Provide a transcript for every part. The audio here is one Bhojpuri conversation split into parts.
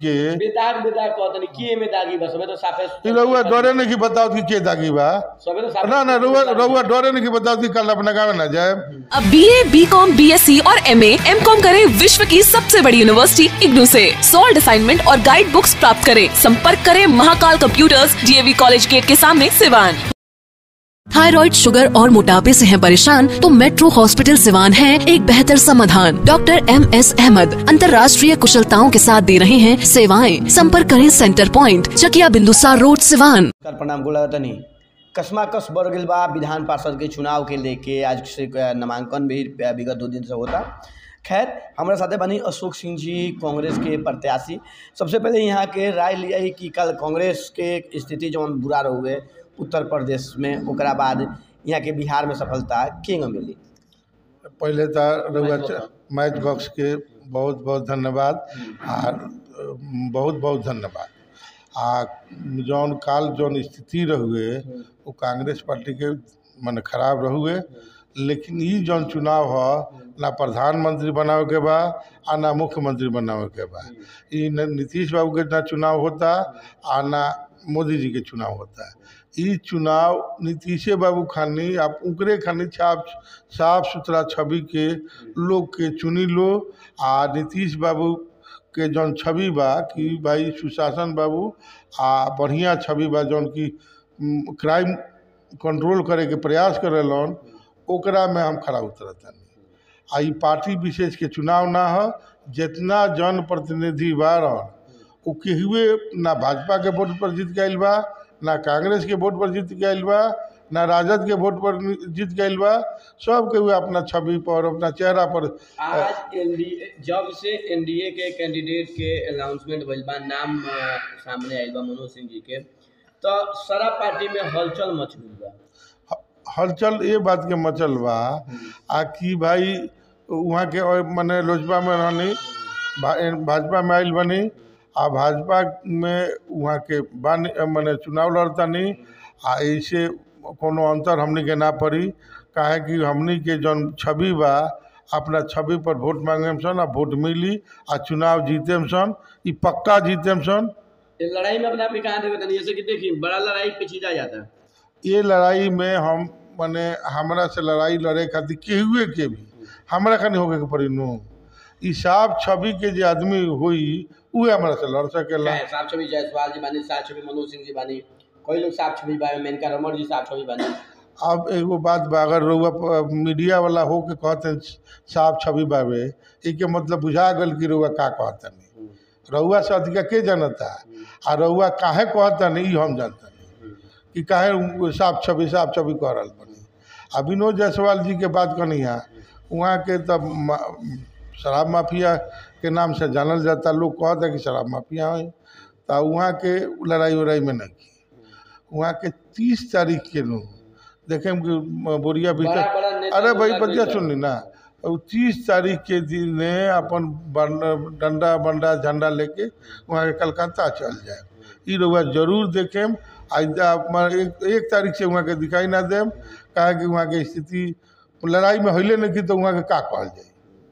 के बेदाग बेदाग कहतनी के में दागी बस सबे तो साफे ई रउआ डरे नहीं कि बताओ कि के दागी बा सबे तो साफे ना ना रउआ रउआ डरे नहीं कि बताओ कि कल अपना गाँव ना जाए अब B A B com B S C और एम एम कॉम करे विश्व की सबसे बड़ी यूनिवर्सिटी इग्नू से सॉल्ड असाइनमेंट और गाइड बुक्स प्राप्त करें संपर्क करें Mahakal computers DAV college gate के सामने सिवान थायराइड शुगर और मोटापे से हैं परेशान तो मेट्रो हॉस्पिटल सिवान है एक बेहतर समाधान डॉक्टर एम एस अहमद अंतर्राष्ट्रीय कुशलताओं के साथ दे रहे हैं सेवाएं संपर्क करें centre point Chakia Bindusar road Siwan कर प्रणाम गोला तनी कसमा कस बढ़ गई बा विधान पार्षद के चुनाव के लेके आज से नामांकन भी विगत दो दिन से होता खैर हमारे साथे बनी अशोक सिंह जी कांग्रेस के प्रत्याशी सबसे पहले यहाँ के राय लिया ही कि कल कांग्रेस के स्थिति जौन बुरा रहुए उत्तर प्रदेश में ओकरा बाद यहाँ के बिहार में सफलता केंग मिली पहले तो रउआ मैच च- बॉक्स। मैच बॉक्स के बहुत बहुत धन्यवाद आ बहुत बहुत धन्यवाद आ जौन काल जौन स्थिति रहुए वो कांग्रेस पार्टी के मन खराब रहुए लेकिन ई जौन चुनाव ह ना प्रधानमंत्री बनावे के बा आ ना मुख्यमंत्री बनावे के बा ई न नीतीश बाबू के ना चुनाव होता आ ना मोदी जी के चुनाव होता ई चुनाव नीतीशे बाबू खानी आप उनकरे खानी छाप साफ सुथरा छवि के लोग के चुनी लो आ नीतीश बाबू के जौन छवि बा कि भाई सुशासन बाबू आ बढ़िया छवि बा जौन कि उम, क्राइम कंट्रोल करे के प्रयास करेलन ओकरा में हम खड़ा उतरतानी आ ई पार्टी विशेष के चुनाव ना ह जितना जन प्रतिनिधि बा रहन उ केहुए ना भाजपा के वोट पर जीत गइल बा ना कांग्रेस के वोट पर जीत गइल बा ना राजद के वोट पर जीत गइल बा सब केहू अपना छवि पर अपना चेहरा पर आज एनडीए जब से एनडीए के कैंडिडेट के अनाउंसमेंट भइल बा नाम अ, सामने आइल बा मनोज सिंह जी के तो सारा पार्टी में हलचल मच गई बा ह- हलचल ये बात के मचल बा आ कि भाई वहाँ के और मने लोजपा में रहनी भा- भाजपा में आइल बनी आ भाजपा में वहाँ के बानी मने चुनाव लड़तानी आ ऐसे कोनो अंतर हमनी के ना पड़ी काहे कि हमनी के जौन छवि बा अपना छवि पर वोट मांगेम सन आ वोट मिली आ चुनाव जीतेम सन ई पक्का जीतेम सन ये लड़ाई में अपने आप ही कहाँ देखते नहीं जैसे कि देखिए बड़ा लड़ाई पेचीदा जाता है ये लड़ाई में हम मने हमरा से लड़ाई लड़े खातिर केहुए के भी हमरा खानी होके के पड़ी नु ई साफ छवि के जे आदमी होई उहे हमरा से लड़ सकेला क्या है साहब छवि जायसवाल जी बानी साहब छवि मनोज सिंह जी बानी कई लोग साहब छवि बानी मेनका रमन जी साहब छवि बानी अब एगो बात बा अगर रउआ प- मीडिया वाला हो के कहते साफ छवि बावे ई के मतलब बुझा गल कि रउआ का कहतनी रउआ से अधिका के जानता आ रउआ काहे कहतनी ई हम जानतनी कि काहे उ साफ छवि साफ छवि कह रहल बनी आ विनोद जायसवाल जी के बात करनी है वहाँ के तब म- शराब माफिया के नाम से जानल जाता लोग कहता कि शराब माफिया है तो वहाँ के लड़ाई उड़ाई में नहीं की वहाँ के तीस तारीख के नु देखे कि म- बोरिया बड़ा भीतर बड़ा नेता अरे भाई लोग बतिया लग सुन ली ना और तीस तारीख के दिन अपन बन- डंडा बंडा झंडा लेके वहाँ के कलकत्ता चल जाए ई रउआ जरूर देखेम आज एक, एक तारीख से वहाँ के दिखाई ना देम काहे कि वहाँ के स्थिति लड़ाई में हइले नहीं की तो वहाँ के का कहल जाए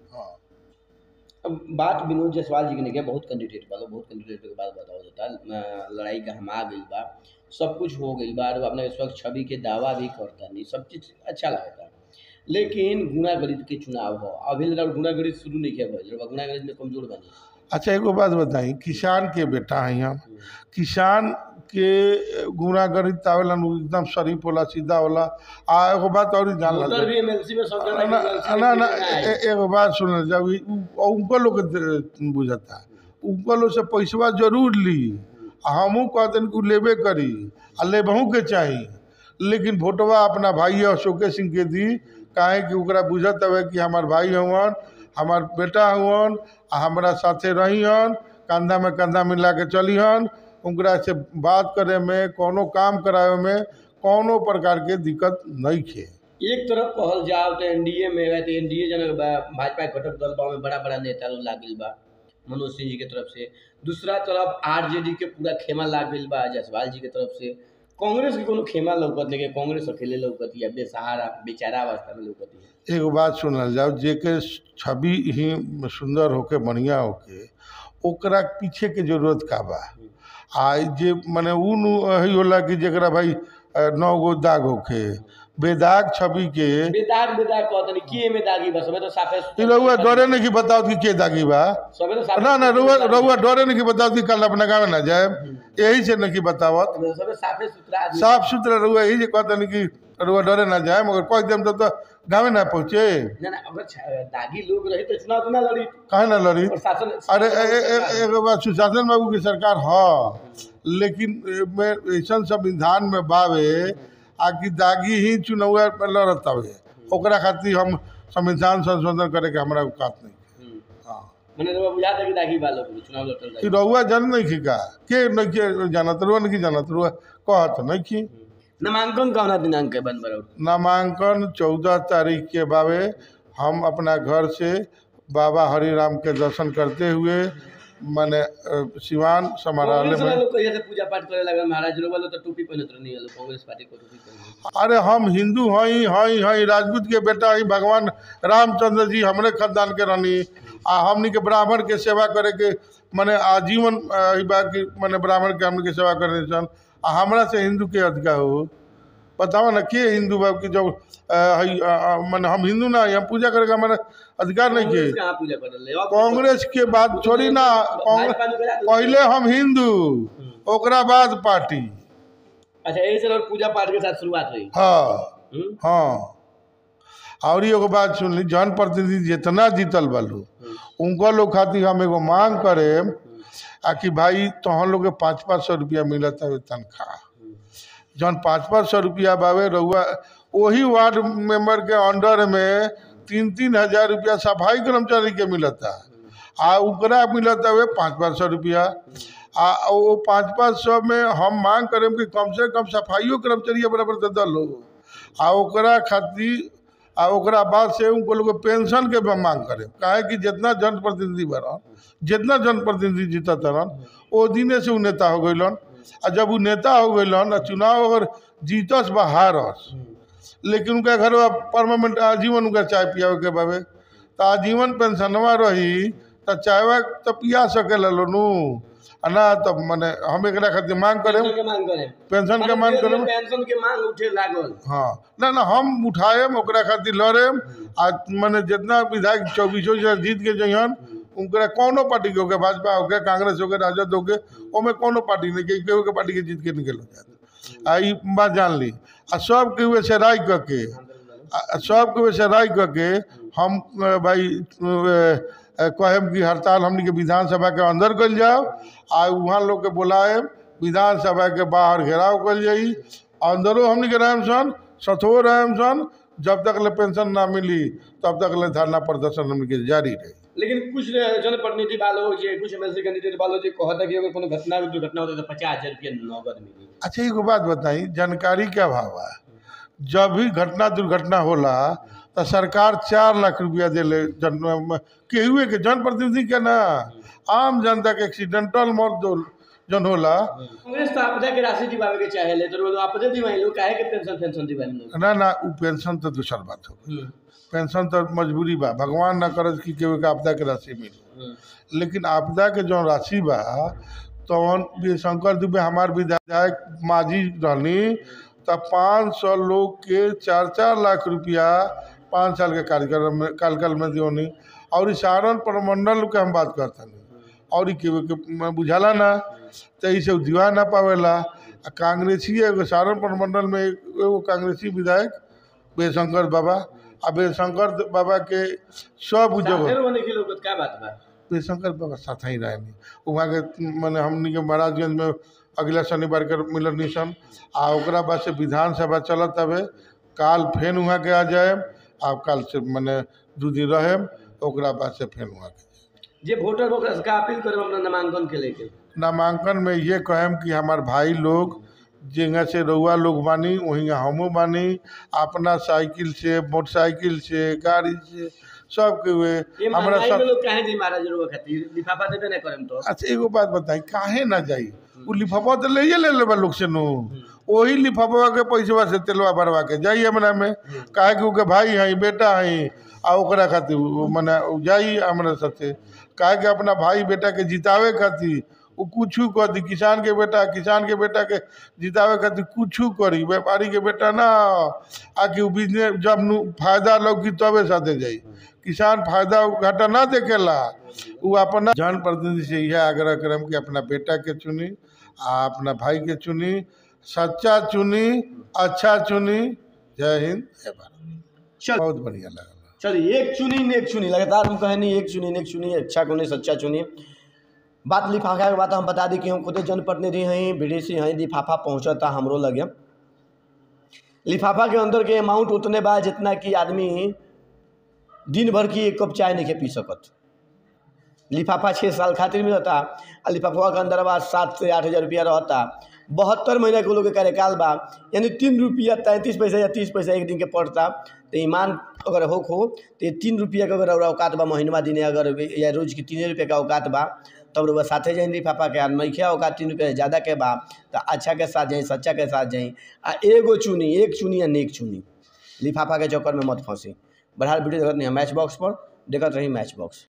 अब बात विनोद जायसवाल जी के नहीं किया बहुत कैंडिडेट बा लोग बहुत कैंडिडेट के बात बताओ जाता अ, लड़ाई का हम आ गई बा सब कुछ हो गई बा और अपना इस वक्त छवि के दावा भी करता नहीं सब चीज़ अच्छा लगता लेकिन गुनागणित के चुनाव हो अभी लगा गुनागणित शुरू नहीं किया भाई गुनागणित में कमजोर बनी अच्छा एगो बात बताई किसान के बेटा हैं हम किसान के गुनागणित आवेला नु एकदम शरीफ होला सीधा होला आ एगो बात और जान वोटर ला भी एमएलसी में सब जगह ना MLC में ना ना कितना है? ए- एगो बात सुन जब ई- उ- उनको लोग के बुझता उनको लोग से पैसवा जरूर ली आ हमहू कहते कि उ लेबे करी आ लेबहू के चाही लेकिन वोटवा अपना भाई अशोके सिंह के दी काहे कि ओकरा बुझत हवे कि हमार भाई हवन हमार बेटा हवन आ हमरा साथे रही हन कंधा में कंधा मिला के चली हन उनकरा से बात करे में कोनो काम करावे में कोनो प्रकार के दिक्कत नहीं खे एक तरफ कहल जाओ तो एनडीए में है तो एनडीए जनक बा भाजपा के घटक दल बा में बड़ा बड़ा नेता लोग लागिल बा मनोज सिंह जी के तरफ से दूसरा तरफ आरजेडी के पूरा खेमा लाग गइल बा जायसवाल जी के तरफ से कांग्रेस के कोनो खेमा लौकत लेकिन कांग्रेस अकेले लौकती है बेसहारा बेचारा अवस्था में लौकती है एगो बात सुनल जाओ जेके छवि ही सुंदर होके बढ़िया होके ओकरा पीछे के जरूरत का बा आ जे मने उ नु ही होला कि जेकरा भाई अ, नौ गो दाग होखे बेदाग छवि के बेदाग बेदाग कहतनी के में दागी बस सबे तो साफे ई रउआ डरे नहीं कि बताओ कि के दागी बा सबे तो साफे ना ना रउआ रउआ डरे नहीं कि बताओ कि कल अपना गाँव ना जाए यही से नहीं कि बतावत सबे साफे सुथरा आदमी साफ सुथरा रउआ यही जे कहता नहीं कि रउआ डरे ना जाए मगर कह देम तब तो गाँव ना पहुँचे ना ना अगर छ- दागी लोग रही तो चुनाव तो ना लड़ी काहे ना लड़ी प्रशासन अरे ए- ए- ए- एगो बात सुशासन बाबू की सरकार ह लेकिन ए- में ऐसन संविधान में बावे आ कि दागी ही चुनाव में लड़त हवे ओकरा खातिर हम संविधान संशोधन करे के हमरा औकात नहीं हम्म। हाँ मने रउआ बुझा दे कि दागी बा लोग चुनाव लड़ल कि रही रउआ जान नहीं की का के नहीं के जानत रउआ नहीं की जानत रउआ कहत नहीं की नामांकन कौना दिनांक के बन बरौ नामांकन चौदह तारीख के बावे हम अपना घर से बाबा हरिराम के दर्शन करते हुए माने अ, सिवान समारालय कांग्रेस वाला में लोग कहिया से पूजा पाठ करे लगल महाराज लोग वाला तो टोपी पहनत रहनी है कांग्रेस पार्टी को टोपी पहनत अरे हम हिंदू हई हई हई राजपूत के बेटा हई भगवान रामचंद्र जी हमरे खानदान के रहनी आ हमनी के ब्राह्मण के सेवा करे के माने आजीवन अ, ई बा कि माने ब्राह्मण के हमनी के सेवा करे सन आ हमरा से हिंदू के अधिकार हो बताओ ना के हिंदू बा कि जब अ, हई अ, अ, माने हम हिंदू ना हई, हम पूजा करे का हमारा अधिकार नहीं कांग्रेस के कहाँ पूजा करल ले अब कांग्रेस के बात छोड़ी ना कांग्रेस भाजपा ने करा दो। पहले हम हिंदू ओकरा बाद पार्टी अच्छा यही से लोग पूजा पाठ के साथ शुरुआत हुई हाँ हम्म? हाँ और ही एगो बात सुन ली जन प्रतिनिधि जितना जीतल बालू उनका लोग खातिर हम एगो मांग करे आ कि भाई तोहन लोग के पाँच पाँच सौ रुपया मिलत है तनख्वाह जौन पाँच पाँच सौ रुपया बावे रउआ वही वार्ड मेंबर के अंडर में तीन तीन हजार रुपया सफाई कर्मचारी के मिलता आ ओकरा मिलता हुए पाँच पाँच सौ रुपया आ वो पाँच पाँच सौ में हम मांग करें कि कम से कम सफाइयो कर्मचारी बराबर दे दलो आ ओकरा खातिर आ ओकरा बाद से उनको लोग पेंशन के भी मांग करे काहे कि जितना जनप्रतिनिधि बरन जितना जनप्रतिनिधि जीतत रहन ओ दिने से उ नेता हो गइलन आ जब उ नेता हो गइलन आ चुनाव अगर जीतस बा हारस लेकिन उनका घर परमानेंट आजीवन उनका चाय पियावे के बावे तो आजीवन पेंशनवा रही तो चायवा तो पिया सकेला लोनू आ ना तो मने हम एकरा खातिर मांग करें पेंशन के मांग करें पेंशन के मांग करें पेंशन के मांग उठे लागल हाँ ना ना हम उठाएम ओकरा खातिर लड़ेम आ मने जितना विधायक चौबीसों जिला जीत के जइहन उनकरा कोनो पार्टी के होके भाजपा होके कांग्रेस होके राजद होके ओमे कोनो पार्टी नहीं के केहू के पार्टी के जीत के निकल जाता आ ई बात जान ली आ सब के हुए से राय करके आ सब के हुए से राय करके हम अ, भाई अ, कहेम कि हड़ताल हमनी के विधानसभा के अंदर कल जाओ आ वहाँ लोग के बुलाएम विधानसभा के बाहर घेराव कल जाई अंदरो हमनी के रहम सन सथो रहम सन जब तक ले पेंशन ना मिली तब तक ले धरना प्रदर्शन हमनी के जारी रही लेकिन कुछ जनप्रतिनिधि वालों जे कुछ एमएलसी कैंडिडेट वालों जे कहता कि अगर कोनो घटना दुर्घटना होता है तो पचास हजार रुपया नगद मिली अच्छा एगो बात बताई जानकारी के अभाव है जब भी घटना दुर्घटना होला तो सरकार चार लाख रुपया दिले जन केहुए के जनप्रतिनिधि के ना आम जनता के एक्सीडेंटल मौत जो जन होला कांग्रेस तो आपदा के राशि दिवावे के चाहे ले तो लोग आपदे दिवाई लोग काहे के पेंशन पेंशन दिवाई लोग ना ना उ पेंशन तो दूसर बात हो पेंशन तो मजबूरी बा भगवान ना करत कि केहू के आपदा के राशि मिले लेकिन आपदा के जो राशि बा तवन भी शंकर दुबे हमार विधायक माजी रहनी तब पाँच सौ लोग के चार चार लाख रुपया पाँच साल के कार्यक्रम में कार्यकाल में दियोनी और इस सारण प्रमंडल के हम बात करतनी और के, के बुझाला ना तो इसे दिवा ना पावेला आ कांग्रेसी एगो सारण प्रमंडल में एगो कांग्रेसी विधायक बेशंकर बाबा आ बेशंकर बाबा के सब जगह फिर वो नहीं लोग का बात बा बेशंकर बाबा साथ ही रहेनी वहाँ के मैंने हमनी के महाराजगंज में अगला शनिवार के मिलल निशन आ ओकरा बाद से विधानसभा चलत हवे काल फेन वहाँ के आ जाए आ काल से मैंने दू दिन रहे ओकरा बाद से फेन वहाँ के जे वोटर ओकरा से का अपील करब अपना नामांकन के लेके नामांकन में ये कहम कि हमार भाई लोग जगह से रउआ लोग बानी वहीं हमू बानी अपना साइकिल से मोटरसाइकिल से गाड़ी से सब के हुए ये हमरा महंगाई सब में लोग काहे जी महाराज रोग खातिर लिफाफा देबे ना करम तो अच्छा एगो बात बताई काहे ना जाई उ लिफाफा तो ले ले लेबा लोग से नु वही लिफाफा के पैसवा से तेलवा भरवा के जाई हमरा में काहे कि उके भाई हई बेटा हई आ ओकरा खातिर उ- मने उ जाई हमरा साथे काहे कि अपना भाई बेटा के जितावे खातिर उ कुछू कर दी किसान के बेटा किसान के बेटा के जितावे खातिर कुछू करी व्यापारी के बेटा ना आकि उ बिजनेस जब नु फायदा लौकी तबे साथे जाई किसान फायदा घाटा ना देखेला उ अपना जन प्रतिनिधि से यह आग्रह करम कि अपना बेटा के चुनी आ अपना भाई के चुनी सच्चा चुनी अच्छा चुनी जय हिंद जय भारत चल बहुत बढ़िया लगा चलिए एक चुनी ने एक चुनी लगातार हम कहे नहीं एक चुनी ने एक चुनी अच्छा को नहीं सच्चा चुनी बात लिफाफा के बात हम बता दी कि हम खुद जनप्रतिनिधि हैं बीडीसी हैं लिफाफा पहुँचता हमरो लगे लिफाफा के अंदर के अमाउंट उतने बा जितना कि आदमी दिन भर की एक कप चाय नहीं के पी सकत लिफाफा छः साल खातिर मिलता आ लिफाफा के अंदर बा सात से आठ हज़ार रुपया रहता बहत्तर महीना के लोग के कार्यकाल बा यानी तीन रुपया तैंतीस पैसा या तीस पैसा एक दिन के पड़ता तो ईमान अगर हो खो तो ये तीन रुपया के अगर औकात बा महीनवा दिने अगर या रोज के तीन रुपये का औकात बा तब रुपया साथे जाई लिफाफा के आ नइखे औकात तीन रुपया से ज़्यादा के बा तो अच्छा के साथ जाई सच्चा के साथ जाई आ एगो चुनी एक चुनी या नेक चुनी लिफाफा के चक्कर में मत फंसी बढ़ा वीडियो देखत नहीं मैच बॉक्स पर देखत रही मैच बॉक्स